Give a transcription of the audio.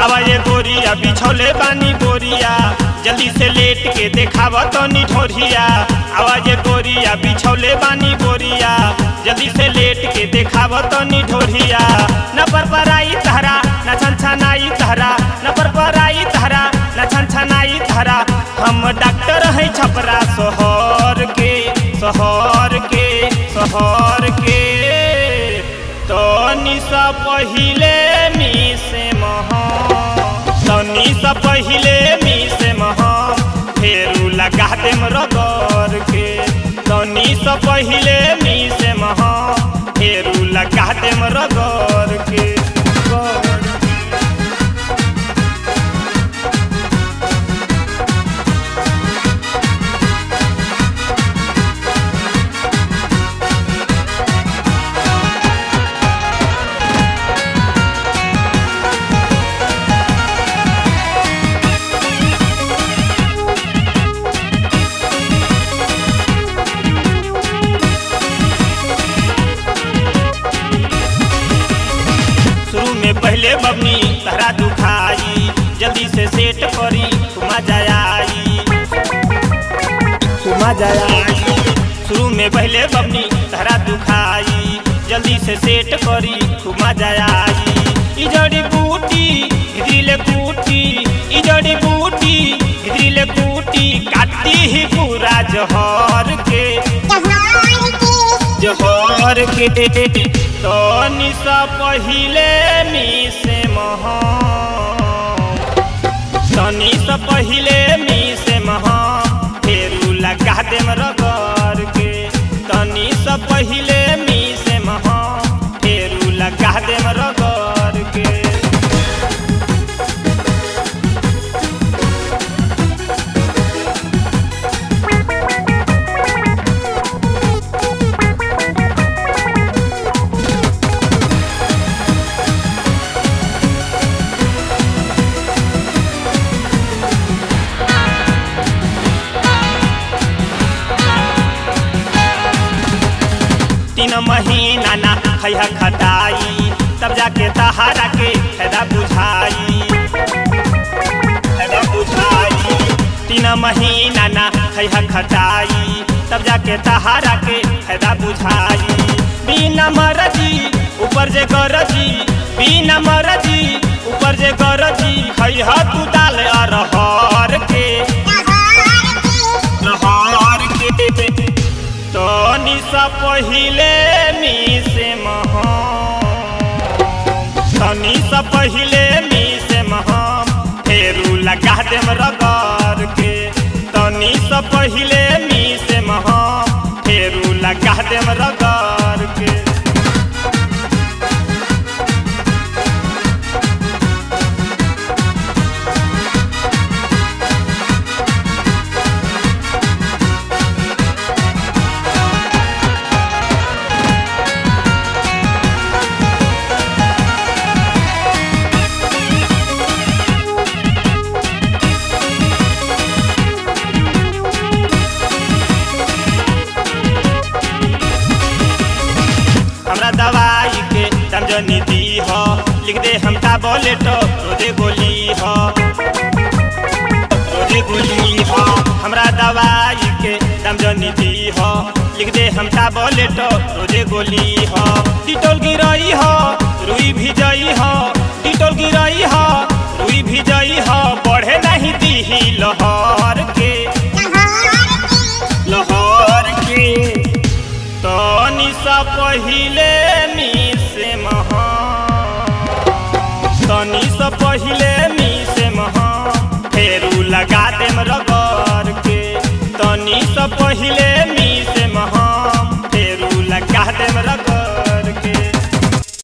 आवा ये गोरिया बिछौले बानी बोरिया जल्दी से लेट के देखाव तो निठोरिया आवा ये गोरिया बिछौले बानी बोरिया जल्दी से लेट के देखाव तो निठोरिया न पर पराई तहरा न छन छनाई तहरा न पर पराई तहरा न छन छनाई तहरा हम डॉक्टर है छपरा सोहर के सोहर के सोहर के तनी सा पहिले मी से महा तनी सा पहिले मी से महा फेरू लगा देम रगड़ के तनी सा पहिले मी से महा फेरू लगा देम रगड़ के रगड़ के। शुरू में पहले बबनी तहरा दुखाई जल्दी से सेट करी तुमा जाई तुमा जाई शुरू में पहले बबनी तहरा दुखाई जल्दी से सेट करी तुमा जाई ई जड़ी बूटी गिरिले कूटी ई जड़ी बूटी गिरिले कूटी काटी ही पूरा जहर के जहर के तो निशा पहिले मी से महा तनी से पहिले मी से महा फेरू लगा देम रगड़ के तनी से पहिले मी से महा फेरू लगा देम रगड़ के तीन महीना ना खैहा खटाई तब जाके तहारा के फायदा बुझाई फायदा बुझाई तीन महीना ना खैहा खटाई तब जाके तहारा के फायदा बुझाई बिना मरजी ऊपर जे गरजी बिना मरजी ऊपर जे गरजी खैहा तू दाल अरहर के रहर के तो निशा पहिले मी से महा तनी सा पहिले मी से महा फेरू लगा देम रगड़ के तनी सा पहिले मी से महा फेरू लगा देम रगड़ के हमरा दवाई के दाम जनी दी हो लिख दे हम टैबलेट रोजे गोली हो रोजे गोली हो हमरा दवाई के दाम जनी दी हो लिख दे हम टैबलेट रोजे गोली हो डिटोल गिरई हो रुई भी जई हो डिटोल गिरई हो रुई भी जई हो बढ़े नहीं दी लहर के लहर के तो निशा पहिले मी से महा तनी से पहिले मी से महा फेरू लगा देम रगड़ के तनी से पहिले मी